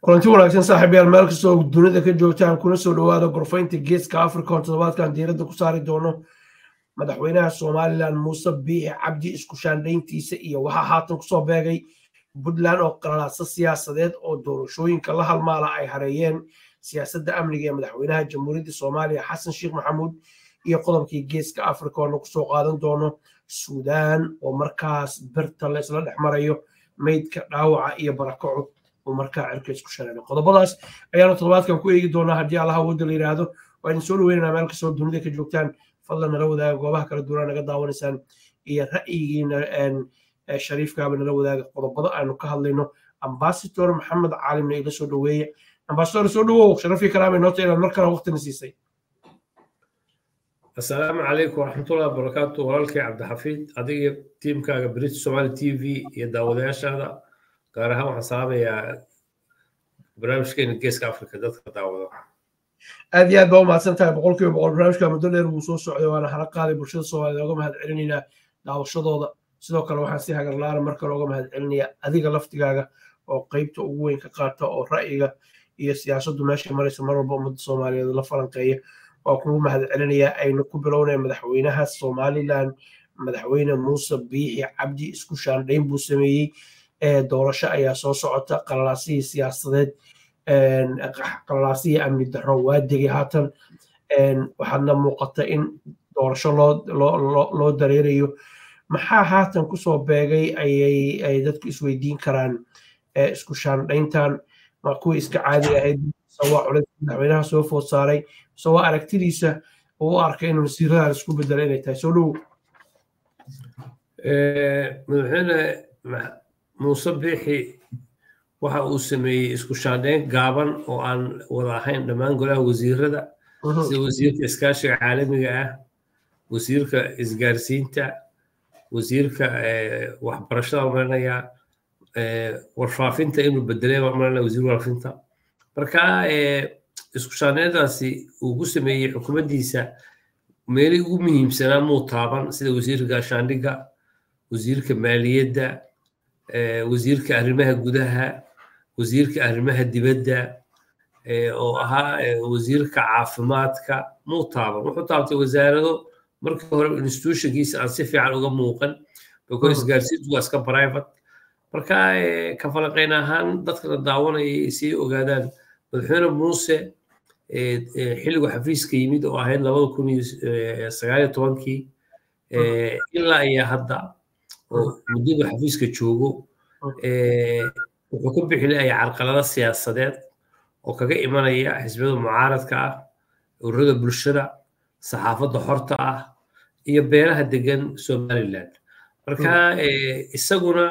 kulanti wanaagsan saaxiibayaal meel kastoo dunida ka joogtaan kuna soo dhowaada gorfaynta geeska africa oo toddobaadkan diiradda ku saari doono madaxweynaha somalilan muuse biixi cabdi isku shaandhayntiisa iyo waxaa haatan kusoo beegay puntland oo qalalaadsa siyaasadeed oo doorashooyinka la halmaala ay hareeyeen siyaasadda amniga ee madaxweynaha jamhuuriyadda soomaaliya xasan sheekh maxamuud iyo qodobkii geeska africa oo nagu soo qaadan doono suudaan oo markaas birta la isla dhex marayo meydka dhaawaca iyo barakacud oo markaa cirka isku shareeray qodobadaas ayaanu toddobaadkan ku eegi doonaa haddii allaha wadda la yidhaahdo waa idin soo dhaweynanaa meel kastoo dunida ka joogtaan fadlan nala wadaaga goobaha kala duwanaa naga daawanaysaan iyo ra'yigiina shariifkaaba nala wadaaga qodobada aanu ka hadlayno ambasador maxamed caalimna ila soo dhaweeye ambasador soo dhawow sharafii kalaamay noota inaad mar kale waqtina siisay asalaamu calaykum waraxmatullahi wabarakaatu walaalkay cabdixafiid adiga tiimkaaga british somali t v iyo daawadayaashaada gaar ahaan waxaan salaamayaa barnaamijkeena geeska africa dadka daawado aad iyo aad baa u mahadsan tahay boqol kiiba boqol barnaamijka muddo dheer wuu soo socday waana hala qaaday bulshada soomaaliyed oga mahad celinaynaa daawashadooda sidoo kale waxaan si hagarlaana mar kale oga mahad celinayaa adiga laftigaaga oo qeybta ugu weyn ka qaata oo ra'yiga iyo siyaasaddu meesha maraysa mar walba ummadda soomaaliyeed la falanqeeya waa kugu mahad celinayaa aynu ku bilownaya madaxweynaha somalilan madaxweyne muuse biixi cabdi isku shaandhayn buu sameeyey doorasho ayaa soo socota qalalaasihii siyaasadeed qalalaasihii amni darro waa degay haatan waxaadna muuqata in doorasho loo dareerayo maxaa haatan kusoo beegay ay dadku isweydiin karaan isku shaandhayntan ma kuwii iska caadi ahayd sawaa culays madaxweynaha soo food saaray sawaa aragtidiisa oo u arkay in wasiiradan isku bedela inay tahay soo dhow madaxweyne muuse biixi waxa uu sameeyey isku shaandhayn gaaban oo aan wada ahayn dhammaan golaha wasiirada sida wasiirka iskaashiga caalamiga ah wasiirka isgaarsiinta wasiirka waxbarashada maranaya warfaafinta inuu bedelay maranaya wasiir warfaafinta marka isku shaandhayntaasi uu ku sameeyey xukuumaddiisa meelii ugu muhiimsanaa muu taaban sida wasiirka gaashaandhigga wasiirka maaliyadda wasiirka arrimaha gudaha wasiirka arrimaha dibadda oo ahaa wasiirka caafimaadka muu taaban wuxuu taabtay wasaarado markii hore institutionkiisa aan si fiican uga muuqan bako isgaarsiintu waa iska private marka ka falanqayn ahaan dadkana daawanaya sii ogaadaan madaxweyne muuse xilligu xafiiska yimid oo ahayd labada kun iyo sagaaliyo tobankii ilaa iyo hadda oo muddadu xafiiska joogo wuxuu ku bixinaya carqalado siyaasadeed oo kaga imanaya xisbiyada mucaaradka ah ururada bulshada saxaafadda xorta ah iyo beelaha degan somaliland marka isaguna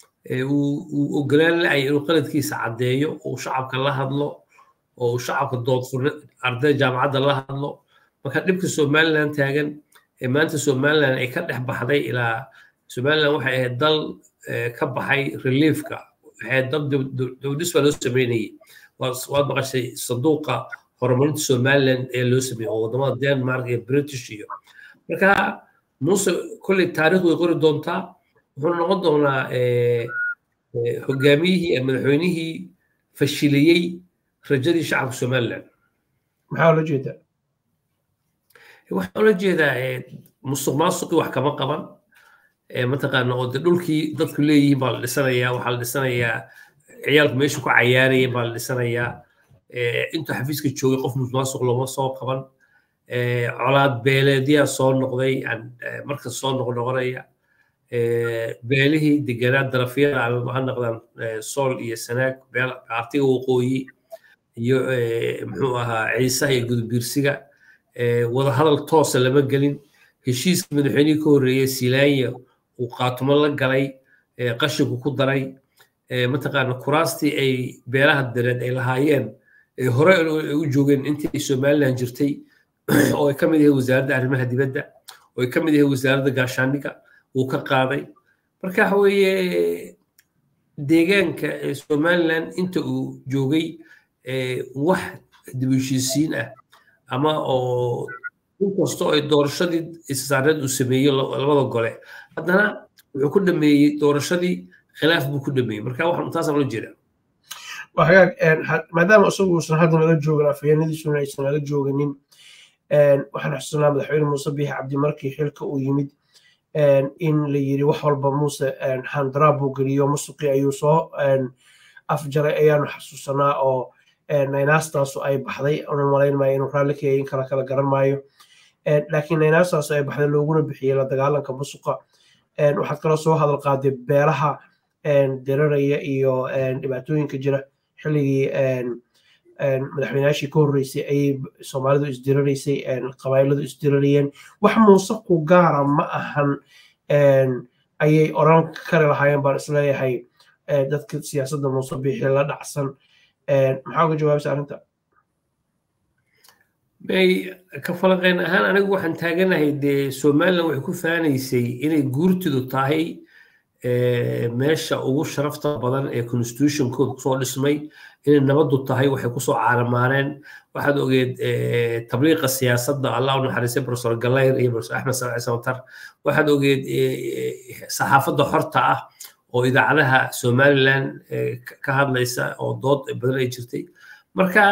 uu ogolaan la-ay inuu qaladkiisa caddeeyo oo shacabka la hadlo oo shacabka doodfurna arday jaamacadda la hadlo marka dhibka somaliland taagan ee maanta somaliland ay ka dhex baxday ilaa somaliland waxay ahayd dal ka baxay reliefka waxay ahayd dal dowdhis baa loo sameynayay waad maqashay sanduuqa horumarinta somaliland ee loo sameeyey oo wadamada denmark iyo british iyo marka muuse kolley taariikhdu way qori doontaa wuxuu noqon doonaa hogaamiyihii madaxweynihii fashiliyey rajadii shacabka somaliland maxaa ula jeedaa waxaa ula jeedaa musuq maasuqii wax kama qaban mataqaana oo de dhulkii dadku leeyihiin baa la dhisanayaa waxaa la dhisanayaa ciyaalku meeshu ku cayaaraya baa la dhisanayaa intuu xafiiska joogay qof musuqmaasuq looma soo qaban colaad beeleedyaa soo noqday markas soo noqnoqonaya beelihii deganaa darafyada ama ha noqdaan sool iyo sanaag artiga waqooyi iyo muxuu ahaa ciisaha iyo gudubbiirsiga wada hadal toosa lama gelin heshiiska madaxweynihii ka horreeyey silaanya uu qaatumo la galay qashinku ku daray mataqaana kuraastii ay beelaha dareed ay lahaayeen hore u joogeen intii somaliland jirtay oo ay ka mid yahay wasaaradda arrimaha dibadda oo ay ka mid yahay wasaaradda gaashaandhigga uu ka qaaday marka waxa weeye deegaanka somaliland inta uu joogay wax dib u heshiisiin ah ama oo inkastoo ay doorashadii isaareed uu sameeyo labada gole haddana wuxuu ku dhameeyey doorashadii khilaaf buu ku dhameeyey marka waxaan taasaan ula jeedaa hagaag maadaama isagu uusan hadda nala joogin afhayeenadiisuna aysan nala jooginin waxaan xusuusanaa madaxweyne muuse biixi cabdi markii xilka uu yimid in la yiri wax walba muuse handaraab buu geliyo musuqi ayuu soo afjaray ayaanu xasuusanaa oo naynaastaasu ay baxday una malayn maayo inuu raalli ka yahay in kala kala garan maayo laakiin naynaastaasu ay baxday looguna bixiyey la dagaalanka musuqa waxaad kaloo soo hadal qaaday beelaha diraraya iyo dhibaatooyinka jira xilligii madaxweynayaashii ka horreysay ayay soomaalidu isdiraraysay qabailadu isdirarayeen wax muuse ku gaara ma ahan ayay oran kari lahaayeen baan isleeyahay dadka siyaasadda muuse biixi la dhacsan maxaa uga jawaabaysa arrinta may ka falanqeyn ahaan anigu waxaan taaganahay dee somalilan waxay ku faanaysay inay guurtidu tahay meesha ugu sharafta badan ee constitutionkooda kusoo dhismay inay nabadu tahay waxay kusoo caaramaaneen waxaad ogeed tabliiqa siyaasadda allah u naxariistay profesor galayr iyo profesor axmed salci samatar waxaad ogeed saxaafadda xorta ah oo idaacadaha somaliland ka hadlaysa oo dood badan ay jirtay marka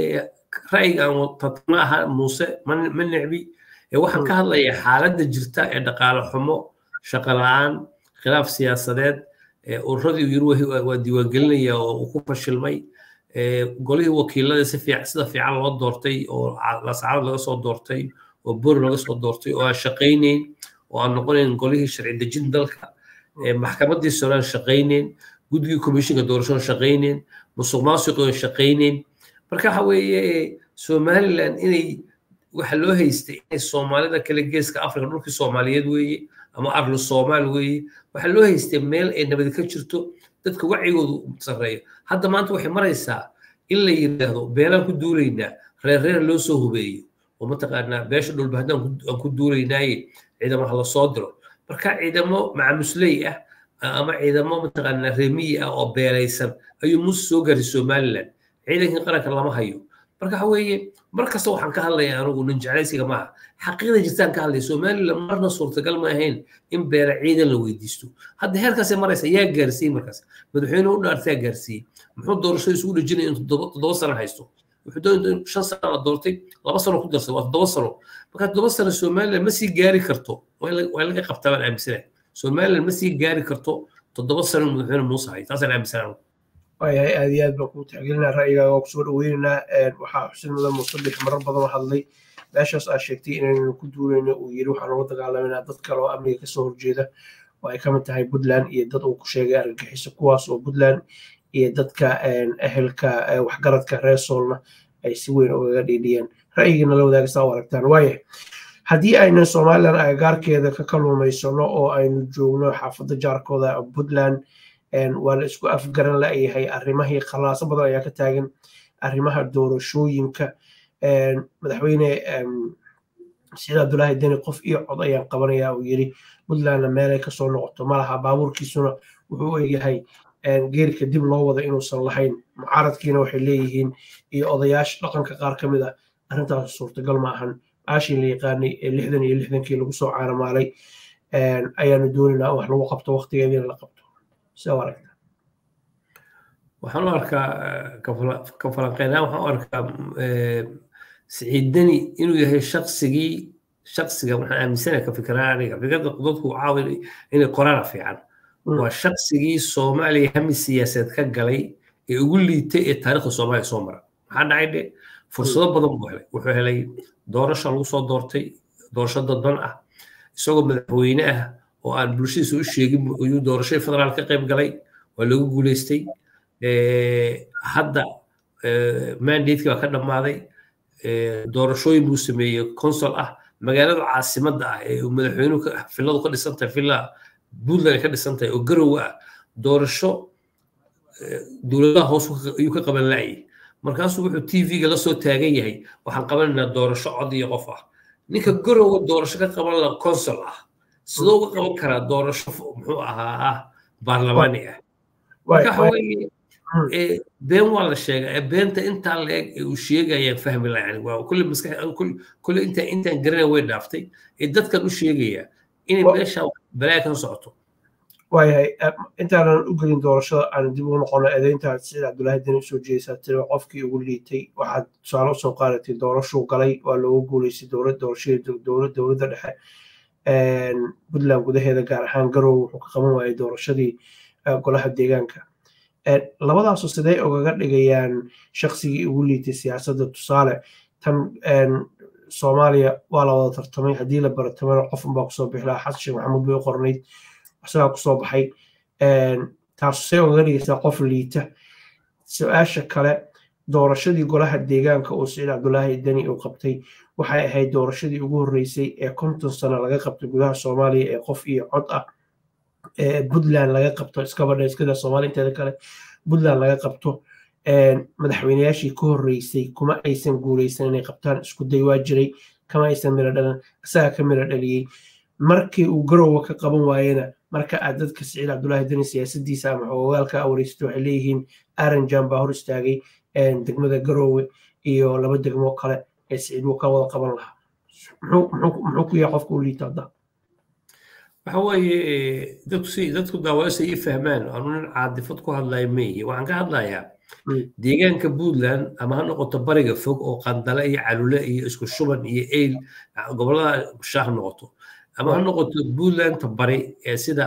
ra'yigan ma aha muuse ma necbi waxaan ka hadlayaa xaaladda jirta ee dhaqaale xumo shaqo la'aan khilaaf siyaasadeed ururadii yiri waa diiwaangelinaya oo uu ku fashilmay golihii wakiilada si fiican sida fiican loo doortay oo lascaarad laga soo doortay oo bor laga soo doortay oo aan shaqaynayn oo aan noqonayn golihii sharci dejin dalka maxkamaddii solaan shaqaynayn guddigii komishinka doorashada shaqaynayn musuq maasuqoon shaqaynayn marka waxa weeye somaliland inay waxa loo haystay inay soomaalida kale geeska afrika dhulkii soomaaliyeed weeye ama arlu soomaal weeye waxaa loo haystay meel ay nabadi ka jirto dadka wacigoodu sarreeyo hadda maanta waxay maraysaa in la yidhaahdo beelaan ku duulaynaa reer reer loo soo hubeeyo oo mataqaanaa beesha dhulba haddaan aan ku duulaynaaye ciidamo ha la soo diro marka ciidamo macamusley ah ama ciidamo mataqaanaa remiyi ah oo beelaysan ayuu muuse soo gaaray somaliland ciidankii qaranka lama hayo marka waxa weeye mar kasta waxaan ka hadlayaa anugu nin jeclaysiga maaha xaqiiqda jirtaan ka hadlaya somaliland marna suurtagal ma ahayn in beela ciidan la weydiisto hadda heerkaasay maraysa yaa gaarsiiyey markaas madaxweyne u dhaartaa gaarsiiyey muxuu doorashada isugu dhejinaya in toddoba sano haysto wuxuu doonaya in shan sano la doortay laba sano ku darsay waa toddoba sano marka toddoba sano somaliland ma sii gaari karto waa laga qabtaa baan aaminsanahay somaliland ma sii gaari karto toddoba sano madaxweyne muuse hay taasaan aaminsanahay waayahay aad iyo aad baan kuu tixgelinaa ra'yigaaga waa kusoo dhaweynaynaa waxaa xusin mudan musabix marar badan oo hadlay meeshaas aad sheegtay inaynu ku duulayno uu yiri waxaan uga dagaalamayna dad kale oo amniga kasoo horjeeda oo ay kamid tahay puntland iyo dad uu ku sheegay argagixiso kuwaas oo puntland iyo dadka ehelka waxgaradka reer soolna ay si weyn ugaga dhiidhiyeen ra'yigiina la wadaagsaa u aragtaan waayahay haddii aynu somalilan agagaarkeeda ka kaluumaysano oo aynu joogno xaafadda jaarkooda puntland waa la isku afgaran la'yahay arrimahii khalaaso badan ayaa ka taagan arrimaha doorashooyinka madaxweyne siciid abdulaahi deni qof iyo cod ayaan qabanaya uu yiri puntlandna meelay kasoo noqoto malaha baabuurkiisuna wuxuu u egyahay geerika dib loo wada inuusan lahayn mucaaradkiina waxay leeyihiin iyo odayaasha dhaqanka qaar ka mid ah arrintaas suurtagal ma ahan aashii la yaqaanay ee lixdan iyo lixdankii lagu soo caaramaalay ayaanu doonaynaa wax lagu qabto waqtigeediina la qabto waxaan u arkaa ka falanqeynaa waxaan u arkaa siciid deni inuu yahay shaqsigii shaqsiga waxaan aaminsanahay ka fikraa aniga fikrada dadku caawi inay qorana fiican waa shaqsigii soomaaliya hami siyaasadeed ka galay ee ugu liitay ee taariikhda soomaaliya soo mara maxaa dhacay dhe fursado badan buu helay wuxuu helay doorasho lagu soo doortay doorasho dadban ah isagoo madaxweyne ah oo aan bulshadiisa u sheegin ayuu doorashadii federaal ka qayb galay waa lagu guuleystay hadda mandatekii baa ka dhammaaday doorashooyin buu sameeyey consul ah magaalada caasimadda ah ee madaxweynuhu filadu ka dhisan tahay villa puntland ay ka dhisan tahay oo garowa ah doorasho dowladaha hoos ayuu ka qaban la'ayay markaasuu wuxuu tv-ga la soo taagan yahay waxaan qabanaynaa doorasho cod iyo qof ah ninka garowa doorasho ka qaban la consul ah sidoo uga qaban karaa doorasho muxuu ahaa ah baarlamaani ah marka waxa weeye been waa la sheegaa beenta intaa la eg ee uu sheegayaan fahmi lahayn waa kulle maskax kulle intaan intaan garanaya way dhaaftay ee dadkan u sheegaya inay meesha balaya kan socoto waayahay intaanan u gelin doorashada aan dib ugu noqono eedeynta siciid cabdulaahi deni usoo jeesaa tiri qofkii ugu liitay waxaad tusaale usoo qaadatay doorashuu galay waa loogu guuleystay dowlad doorashadii dowlad dowladda dhexe puntland gudaheeda gaar ahaan garowe wuxuu ka qaban waayay doorashadii golaha deegaanka labadaasu sidee ogaga dhigayaan shaksigii ugu liitay siyaasadda tusaale tan soomaaliya waa la wada tartamay haddii la baratamana qof unbaa kusoo bixi lahaa xasan sheekh maxamuud bay u qornayd isagaa kusoo baxay taasu see ogaga dhigaysaa qof liita su-aasha kale doorashadii golaha deegaanka oo siciid cabdulaahi deni uu qabtay waxay ahayd doorashadii ugu horreysay ee konton sano laga qabtay gudaha soomaaliya ee qof iyo cod ah ee puntland laga qabto iskabadha iskada soomaaliya inteeda kale puntland laga qabto madaxweyneyaashii ka horreysay kuma aysan guuleysan inay qabtaan isku day waa jiray kama aysan miro dhalan isagaa ka miro dhaliyey markii uu garowa ka qaban waayena marka aad dadka siciid cabdulaahi deni siyaasadiisa ama xogogaalka awareysata waxay leeyihiin aranjan baa hor istaagay degmada garowe iyo laba degmo kale ee siciid wuu ka wada qaban lahaa muxuu ku yahay qofka u liita hadda waxa weeye dadku si dadku daawaysa ii fahmaan anu nin caadifad ku hadlaya meeyi waxaan ka hadlayaa deegaanka puntland ama ha noqoto bariga fog oo qandale iyo calule iyo isku shuban iyo eyl gobolada shaah noqoto ama ha noqoto puntlandta bari ee sida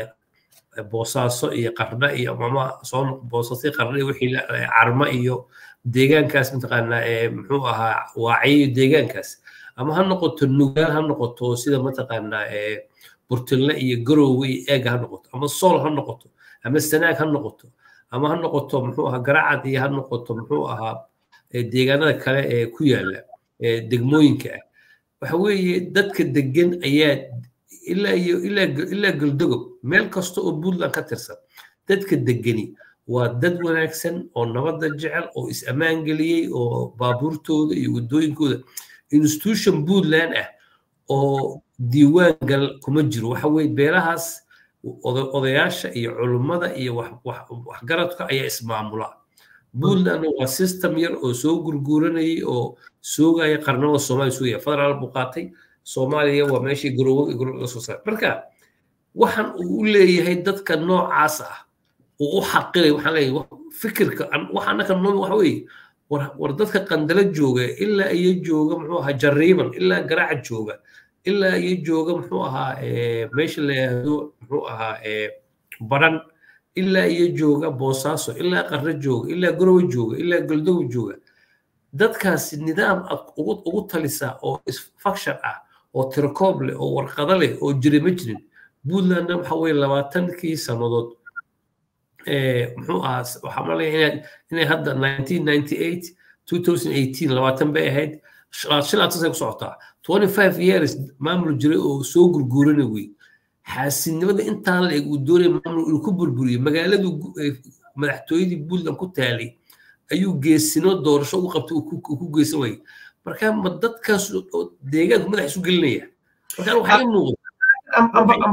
boosaaso iyo qarna iyo mama soo boosaaso qarna iyo wixii carma iyo deegaankaas mataqaanaa ee muxuu ahaa waaciyo deegaankaas ama ha noqoto nugaal ha noqoto sida mataqaanaa ee burtinle iyo garoowe iyo eega ha noqoto ama sool ha noqoto ama sanaag ha noqoto ama ha noqoto muxuu ahaa garacad iyo ha noqoto muxuu ahaa deegaanada kale ee ku yaala degmooyinka ah waxa weeye dadka degan ayaa ilaa iyo ilaa galdogob meel kasta oo puntland ka tirsan dadka degani waa dad wanaagsan oo nabadda jecel oo is-ammaan geliyey oo baabuurtooda iyo waddooyinkooda institution puntland ah oo diiwaan gal kuma jiro waxa weye beelahaas odayaasha iyo culummada iyo waxgaradka ayaa ismaamula puntlandna waa system yar oo soo gurguuranayay oo soogaya qarnada soomaaliya sugaya federaal buu qaatay soomaaliya waa meeshii garoowo laga soo saaray marka waxaan uu u leeyahay dadka noocaas ah uu u xaqilay waxaan leeyahay fikirka waxa annaka noo waxa weeye war dadka qandalo jooga ilaa iyo jooga muxuu ahaa jariiban ilaa garaaca jooga ilaa iyo jooga muxuu ahaa meesha la yidhaahdo muxuu ahaa baran ilaa iyo jooga boosaaso ilaa qarre jooga ilaa garowe jooga ilaa galdowe jooga dadkaasi nidaam ad ugu talisaa oo isfaction ah oo tirkoob leh oo warqado leh oo jira ma jirin puntlandna waxa weye labaatankii sannadood muxuu ahaa waxaa malaya inay hadda 1998 2018 labaatan bay ahayd shilaatan say ku socotaa 25 years maamul jiray oo soo gurguurana wey xaasidnimada intaa la eg uu doonaya maamul inuu ku burburiyo magaaladu madaxtooyadii puntland ku taalay ayuu geesino doorasho u qabtay uu ku geysan wayay marka ma dadkaas deegaanku madax isu gelinaya marka waxaa ii muuqda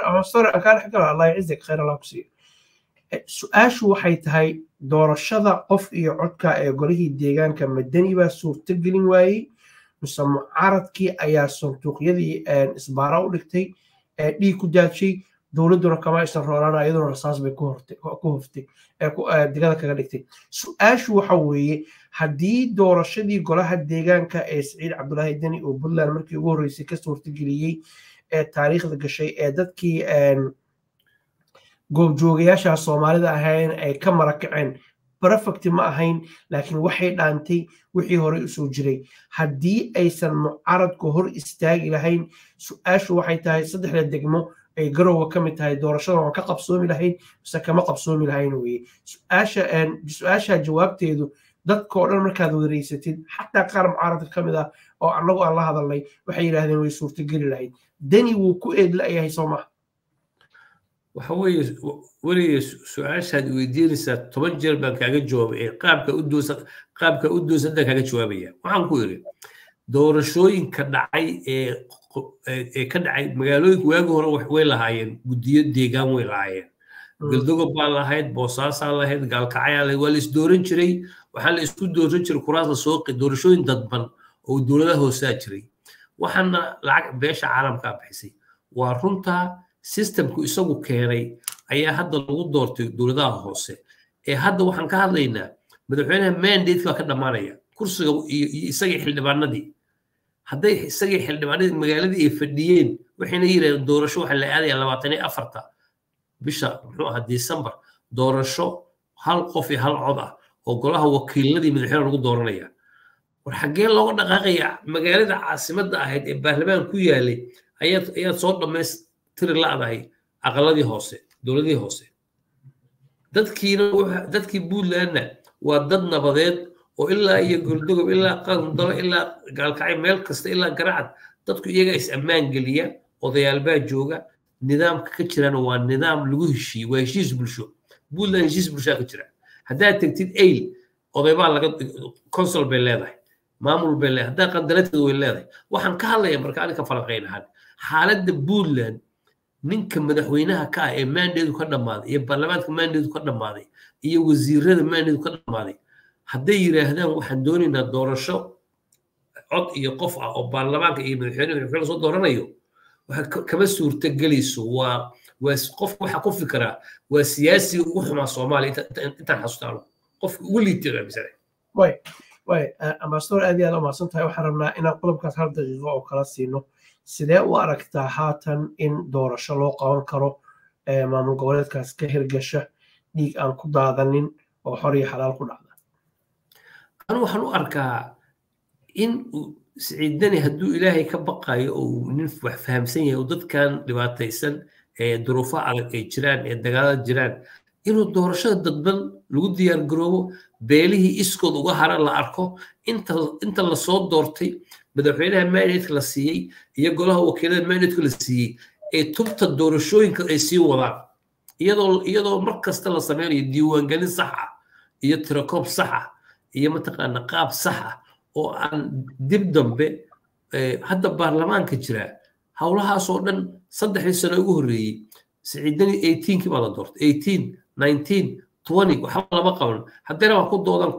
su-aashu waxay tahay doorashada qof iyo codka ee golihii deegaanka madani baa suurtogelin waayey mise mucaaradkii ayaa sanduuqyadii isbaara u dhigtay dhiig ku daadshay dowladduna kama aysan roolana iyaduna rasaas bay ku hoftay digada kaga dhigtay su-aashu waxa weeye haddii doorashadii golaha deegaanka ee siciid cabdulaahi deni oo puntland markii ugu horreysay ka suurtageliyey ee taariikhda gashay ee dadkii goobjoogayaasha soomaalida ahayn ay ka marakaceen perfecti ma ahayn laakiin waxay dhaantay wixii horey usoo jiray haddii aysan mucaradku hor istaagi lahayn su-aashu waxay tahay saddexda degmo ay garowa ka mid tahay doorashada waan ka qabsoomi lahayn mise kama qabsoomi lahayn weye su-aasha jawaabteedu dadkao dhan markaad wareysatid xataa qaar mucaaradka ka mid ah oo annagu aan la hadalnay waxay yidhahdeen way suurtogeli lahayd deni wuu ku eedla-yahay soo maha waxa weeye weliga su-aashaad weydiinaysaa toban jeer baan kaaga jawaabay ee qaabka u doosa qaabka u doosantaa kaaga jawaabaya waxaan ku yidhi doorashooyinka dhacay ee ee ka dhacay magaalooyinka waagi hore way lahaayeen guddiyo deegaan way lahaayeen galdogob baa lahayd boosaasaa lahayd gaalkacyaa lahayd waa la isdooran jiray waxaa la isku dooran jiray kuraas la soo doorashooyin dadban oo dowladaha hoosaa jiray waxaana lacag beesha caalamkaa bixisay waa runtaa systemku isagu keenay ayaa hadda lagu doortay dowladaha hoose ee hadda waxaan ka hadlaynaa madaxweynaha mandate baa ka dhammaanaya kursiga iyo isagii xildhibaanadii hadday isagii xildhibaanadii magaaladii ay fadhiyeen waxayna yidhahdeen doorasho waxaa la aadaya labaatan iyo afarta bisha muxuu ahaa december doorasho hal qof iyo hal cod ah oo golaha wakiiladii madaxweyne lagu dooranaya war xaggee looga dhaqaaqaya magaalada caasimadda ahayd ee baarlamaan ku yaalay ayaad ayaad soo dhammaystiri la'dahay aqaladii hoose dowladihii hoose dadkiina dadkii puntlandna waa dad nabadeed oo ilaa iyo goldogob ilaa qandalo ilaa gaalkacay meel kasta ilaa garacad dadku iyaga is ammaan geliya odayaalbaa jooga nidaamka ka jirana waa nidaam lagu heshiiye waa heshiis bulsho puntland heshiis bulshaa ka jira haddaad tegtid ayl odaybaa laga consul bay leedahay maamul bay leedahay haddaa qandalateeda way leedahay waxaan ka hadlaya marka aninka falanqayn ahaan xaaladda puntland ninka madaxweynaha ka ah ee maandeedu ka dhammaaday iyo baarlamaanka maandeedu ka dhammaaday iyo wasiirada maandeedu ka dhammaaday hadday yidhaahdaan waxaan doonaynaa doorasho cod iyo qof ah oo baarlamaanka iyo madaxweyne madaxweyne soo dooranayo waxa kama suurtagelayso waa waa qofka waxaa ku fikiraa waa siyaasiga ugu xumaa soomaaliya intaan xasuustaano qofka ugu liitay amisane way way ambasador aad iyo aad u mahadsan tahay waxaan rabnaa inaan qodobkaas hal daqiiqo oo kala siino sidee u aragtaa haatan in doorasho loo qaban karo maamul goboleedkaas ka hirgasha dhiig aan ku daadanin oo xor iyo xalaal ku dhacda anu waxaan u arkaa in siciidani hadduu ilaahay ka baqayo oo nin wax fahamsan yahay oo dadkan dhibaataysan ee duruufaha adag ay jiraan ee dagaalada jiraan inuu doorashada dadban lagu diyaar garoobo beelihii iskood uga hara la arko inta lasoo doortay madaxweynaha mandatka la siiyey iyo golaha wakiilada mandatka la siiyey ee tubta doorashooyinka ay sii wadaan iyadoo iyadoo mar kasta la sameynayo diiwaangelin sax ah iyo tirakoob sax ah iyo mataqaana qaab sax ah oo aan dib dambe hadda baarlamaanka jira howlahaasoo dhan saddexdii sano ugu horreeyey siciidani eighteenkii baa la doortay eighteen nineteen twenty waxba lama qaban haddana waa ku doodan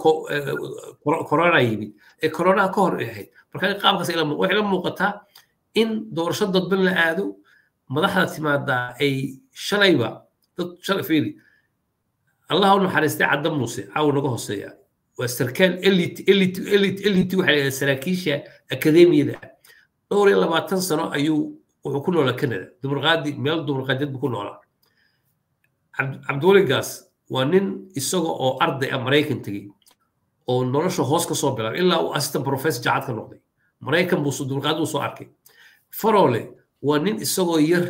corona yimid ee coronaha ka hor ay ahayd marka qaabkaas waxay la muuqataa in doorasho dadban la aado madaxda timaadaa ay shalayba dad shalay fiiri allah u naxariistay cadda muuse caawa naga hooseeya waa sarkaal elite elite elite elite waxay leedahay saraakiisha akademiyada ah dhowr iyo labaatan sano ayuu wuxuu ku noolaa canada dumarqaadi meel dumarqaadyad buu ku noolaa cabdiweligaas waa nin isaga oo arday ah maraykan tegey oo nolosha hoos ka soo bilaabay ilaa uu assistant professor jaacad ka noqday maraykan buu dumarqaadi buu soo arkay farole waa nin isagoo yar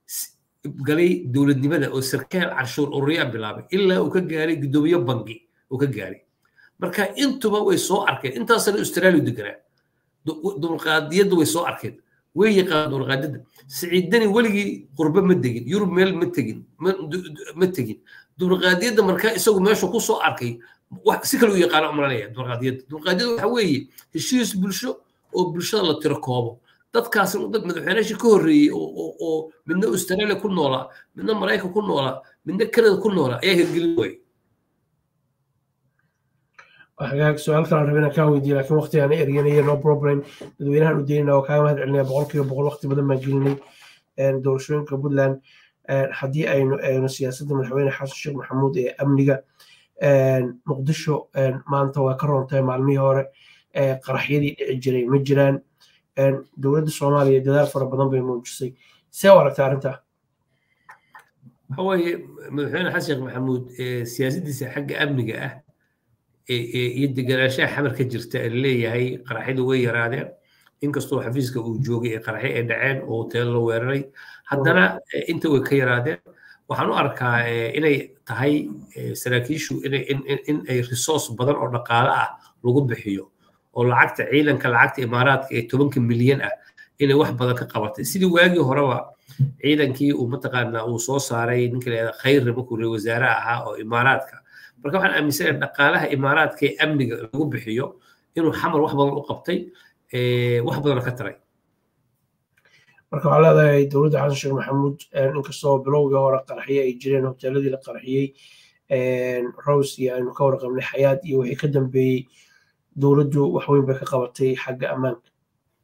galay dowladnimada oo sarkaal canshuur ururiyaa bilaabay ilaa uu ka gaaray guddoomiye bangi uu ka gaaray marka intuba way soo arkeen intaasna australia deganaa dumarqaadiyadda way soo arkeen way yaqaan dumarqaadiyadda siciidani weligii qurbe ma degin yurub meel ma tegin ma tegin dumarqaadiyadda markaa isagu meeshu ku soo arkay si kale u yaqaana umranaya dumarqaadiyadda dumarqaadiyadda waxa weeye heshiis bulsho oo bulshada la tiro koobo dadkaas dad madaxweynayaashii ka horreeyey oo midna australia ku noolaa midna maraykan ku noolaa midna canada ku noolaa ayaa hirgelin waayey hagaag su-aal kale rabay inaan kaa weydiiyo laakiin waqti aan eryanaya no problem dadweynahan u daynana oo kaaga mahad celinaya boqol kiiba boqol waqti badan baan gelinay doorashooyinka puntland haddii aynu eegno siyaasadda madaxweyne xasan sheekh maxamuud ee amniga muqdisho maanta waa ka roontahay maalmihii hore qaraxyadii dhici jiray ma jiraan dowladda soomaaliya dadaal fara badan bay muujisay see u aragta arrintaa waxa weeye madaxweyne xasan sheekh maxamuud siyaasaddiisa xagga amniga ah iyo deganaanshaha xamar ka jirta ee leeyahay qaraxyadu way yaraadeen inkastoo xafiiska uu joogay ee qaraxyo ay dhaceen oo hoteelo la weeraray haddana inta way ka yaraadeen waxaan u arkaa inay tahay saraakiishu in ay resource badan oo dhaqaale ah lagu bixiyo oo lacagta ciidanka lacagta imaaraadka ee tobanka milyan ah inay wax badan ka qabatay sidii waagii horeba ciidankii uu mataqaanaa uu soo saaray ninka la yihahda khayrna markuu re wasaare ahaa oo imaaraadka marka waxaan aaminsanahay dhaqaalaha imaaraadka ee amniga lagu bixiyo inuu xamar wax badan u qabtay wax badan ka taray marka waxaa leedahay dowladda xasan sheekh maxamuud inkastoo bilowgii hore qaraxye ay jireen hoteeladii la qarxiyey rose iyo aynu ka warqabnay xayaad iyo wixii ka dambeeyey dowladdu wax weyn bay ka qabatay xagga ammaanka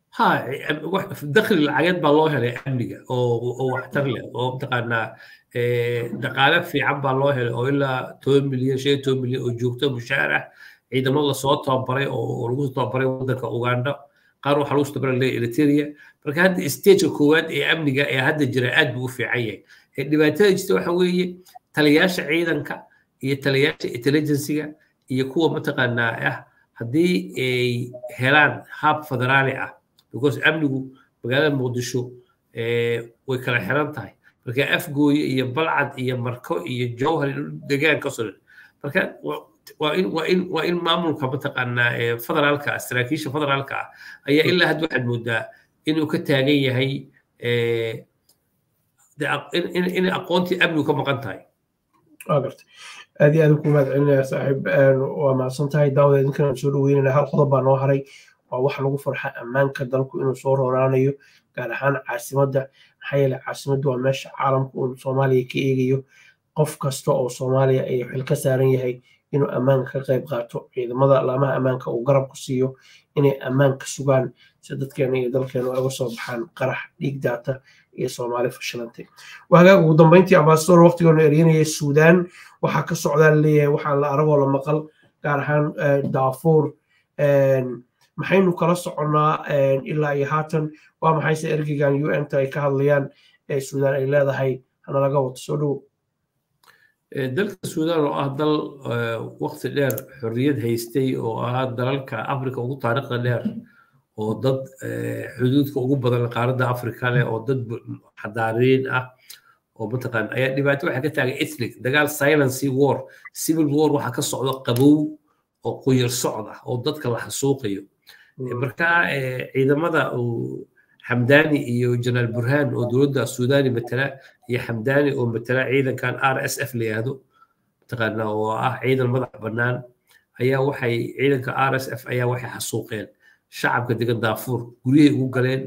ha dakhli lacageed baa loo helay amniga oo waxtar leh oo mataqaanaa dhaqaale fiican baa loo helay oo ilaa toban milyan shan iyo toban milyan oo joogto mushaar ah ciidamo lasoo tababaray oo lagu tababaray waddanka uganda qaar waxaa lagu tababaray leeya eritrea marka hadda stageka koowaad ee amniga ee hadda jira aad buu u fiican yahay dhibaatada jirta waxa weeye taliyaasha ciidanka iyo taliyaasha intelligensiga iyo kuwa mataqaanaa ah haddii ay helaan hab federaali ah because amnigu magaalada muqdisho way kala xiran tahay marka afgooye iyo balcad iyo marko iyo jowhar degaan ka soo marka waa in waa in waa in maamulka mataqaanaa federaalka saraakiisha federaalka ah ayaa ilaa hadda waxaad moodaa inuu ka taagan yahay in aqoontii amnigu ka maqan tahay aad iyo aad ku mahadcelinaya saaxiib waa mahadsan tahay daawada idinkan soo dhaweynayna hal qodob baa noo haray waa wax lagu farxa ammaanka dalku inuu soo rooraanayo gaar ahaan caasimadda maxaa yeele caasimaddu waa meesha caalamka uu soomaaliya ka eegayo qof kasta oo soomaaliya ay xil ka saaran yahay inuu ammaanka ka qayb qaato ciidamada laamaha ammaanka uu garab ku siiyo inay ammaanka sugaan si dadkeena iyo dalkeena uga soo baxaan qarax dhiig daata iyo soomaali fashilantay wahagaag ugu dambeyntii ambasador waqtigoona eryanaya suudaan waxaa ka socdaa laleeyahay waxaa la aragoo la maqal gaar ahaan daafuur maxaynu kala soconnaa ilaa iyo haatan waa maxayse ergeygan u n ta ay ka hadlayaan ee suudaan ay leedahay hanalaga wato soo dhowo dalka suudaan oo ah dal waqti dheer xorriyad haystay oo ah dalalka afrika ugu taariikhda dheer oo dad xuduudka ugu badan qaaradda afrika leh oo dad xadaariin ah oo mataqaan ayaa dhibaato waxaa ka taagan ethnic dagaal silency war civil war waxaa ka socda qabow oo quyar socd ah oo dadka la xasuuqayo marka ciidamada xamdaani iyo janaal burhaan oo dowladda suudani matala iyo xamdaani oo matala ciidankan r s f la yihahdo mataqaana oo ah ciidan madax bannaan ayaa waxay ciidanka r s f ayaa waxay xasuuqeen shacabka degan daafuur guryahay ugu galeen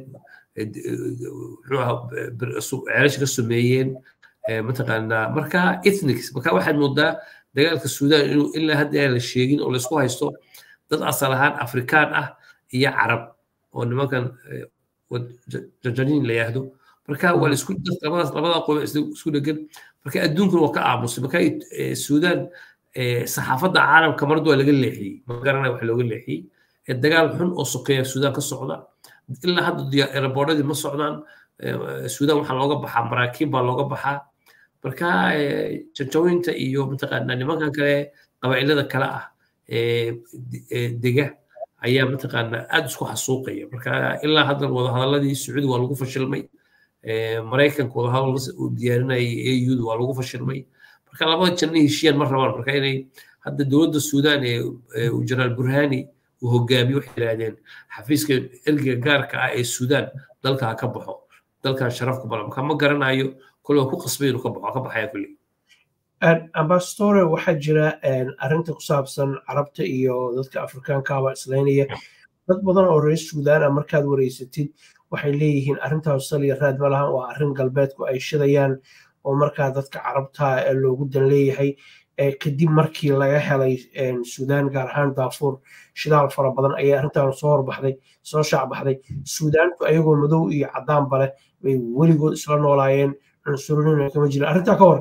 ceelasha ka sameeyeen mataqaanaa marka ethnics marka waxaad moodaa dagaalka suudaan inuu ilaa hadda aan la sheegin oo laysku haysto dad asal ahaan afrikaan ah iyo carab oo nimankan jajaniin la yahdo marka waa laisku labadaas labada qoom isku dhegan marka adduunkuna waa ka aamusay marka suudaan saxaafadda caalamka marad waa laga leexiyey ma garanaya wax looga leexiyey dagaal xun oo sokeeya suudaan ka socda ilaa hadda eraboordadii ma socdaan suudaan waxaa looga baxaa maraakiib baa looga baxaa marka janjawinta iyo mataqaanaa nimankan kale qabaa'ilada kale ah dega ayaa mataqaanaa aad isku xasuuqaya marka ilaa hadda wadahadaladii sacuudi waa lagu fashilmay maraykanka wadahadal uu diyaarinayay auda waa lagu fashilmay marka labada janna heshiiyaan ma rabaan marka inay hadda dowladda suudaan ee jenaraal burhani uu hogaamiyo waxay yidhaahdeen xafiiska ergiga gaarka ah ee suudaan dalka ha ka baxo dalkan sharaf ku balan marka ma garanayo kole ku qasbay inuu ka baxo ka baxaya kulli ambassadore waxaa jira arrinta ku saabsan carabta iyo dadka afrikaankaaba islaynaya dad badan oo reer suudaan ah markaad wareysatid waxay leeyihiin arrintaas saliya raad ma lahan waa arrin galbeedku ay shidayaan oo markaa dadka carabta ee loogu dan leeyahay kadib markii laga helay suudaan gaar ahaan daafuur shidaal fara badan ayay arrintan soo horbaxday soo shaacbaxday suudaanku ayagoo madow iyo caddaanba leh bay weligood isla noolaayeen cunsurinina kama jirin arrintaa ka hor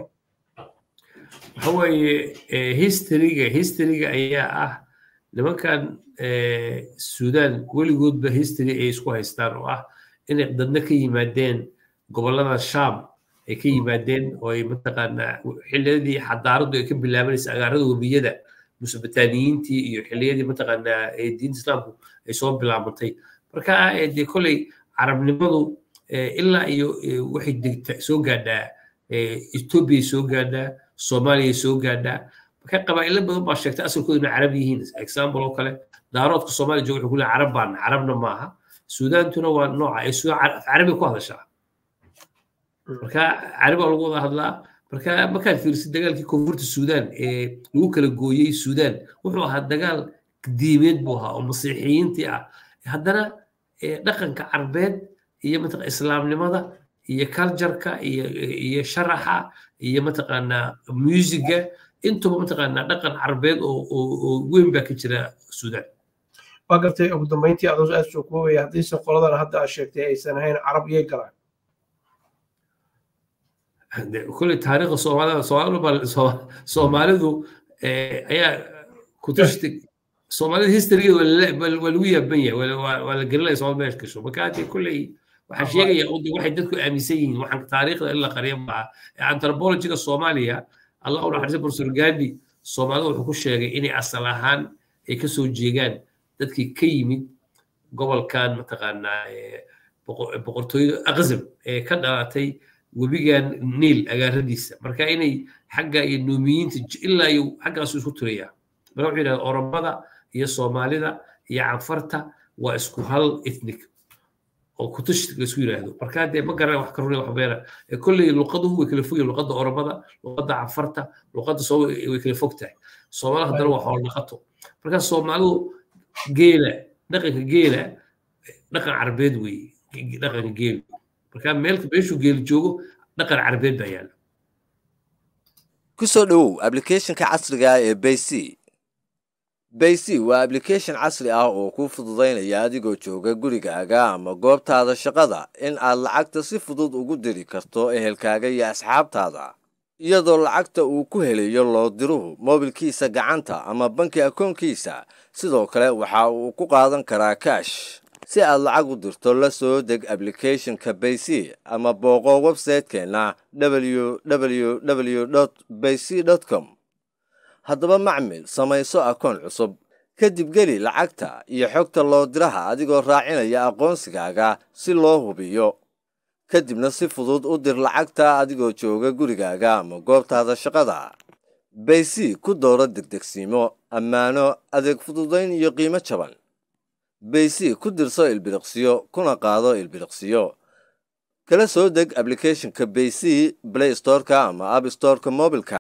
waxa weeye historyga historyga ayaa ah nimankan suudaan weligoodba history ay isku haystaan oo ah inay dadna ka yimaadeen gobollada sham ay ka yimaadeen oo ay mataqaanaa xilliyadii xadaaraddu ay ka bilaabanaysa agaarada webiyada musobataaniyiintii iyo xilliyadii mataqaanaa diinta islaamku ay soo bilaabantay marka dee kolley carabnimadu ilaa iyo waxay degta soo gaadhaa etoobiya soo gaadhaa soomaaliya soo gaadhaa marka qabaa'ilo badan baa sheegtay asalkooda inay carab yihiin example oo kale daaroodka soomaaliya jooga wuxuu ku leeyahay carab baana carabna maaha suudaantuna waa nooca ay suudaan carabi ku hadashaa marka carabi waa lagu wada hadlaa marka markaad fiirisid dagaalkii koonfurta suudaan ee lagu kala gooyey suudaan wuxuu ahaa dagaal diimeed buu ahaa oo masiixiyiintii ah haddana dhaqanka carbeed iyo mataq islaamnimada iyo cultureka iyo iyo sharaxa iyo mataqaanaa musiga intuba mataqaanaa dhaqan carbeed oo oo weyn baa ka jira suudaan waa gartay ugu dambeyntii adoo aad soo koobaya haddiise qoladan hadda aad sheegtay aysan ahayn carab iyay galaan kulley taariikhda soomaalida soomaalidu soomaalidu ayaa kutashti soomaalida historygeeda waa lagu yaaban yahay waa la gelinaya somal meesh gasho marka haddii kulley waxaan sheegaya uda waxay dadku aaminsan yihiin waxaan taariikhda in la qariya maaha anthropologiga soomaaliya allah u naxariisa professor gandi soomaalida wuxuu ku sheegay inay asal ahaan ay ka soo jeegaan dadkii ka yimid gobolkan mataqaanaa boqortooyada aqzam ee ka dhalatay webigan niil agaaradiisa marka inay xagga iyo nuumiyiinta ilaa iyo xaggaasu isku tirayaa marka wuxuu yidhahda oromada iyo soomaalida iyo canfarta waa isku hal ethnic oo kutush laisku yidhaahdo marka dee ma garana wax ka runay wax beena kolley luqaduhu way kala fogyihin luqadda oromada luqadda canfarta luqadda soo way kala fog tahay soomaalida haddana waa xoolo dhaqato marka soomaalidu geela dhaqanka geela dhaqan carbeed weeye dhaqanka geelu marka meel meeshuu geeli joogo dhaqan carbeed baa yaala ku soo dhowow ablicathonka casriga ah ee bayc bayc waa ablication casri ah oo kuu fududaynaya adigoo jooga gurigaaga ama goobtaada shaqada in aad lacagta si fudud ugu diri karto ehelkaaga iyo asxaabtaada iyadoo lacagta uu ku helayo loo diruhu moobilkiisa gacanta ama banki akoonkiisa sidoo kale waxa uu ku qaadan karaa kaash si aad lacag u dirto la soo deg ablicathonka bayc ama booqo websaytekeenna www bayc com haddaba macmil samayso akoon cusub kadib geli lacagta iyo xogta loo diraha adigoo raacinaya aqoonsigaaga si loo hubiyo kadibna si fudud u dir lacagta adigoo jooga gurigaaga ama goobtaada shaqada bayc ku dooro degdegsiimo ammaano adeeg fududayn iyo qiimo jaban bayc ku dirso ilbiriqsiyo kuna qaado ilbiriqsiyo kala soo deg ablicathonka bayc play storeka ama app storeka mobilka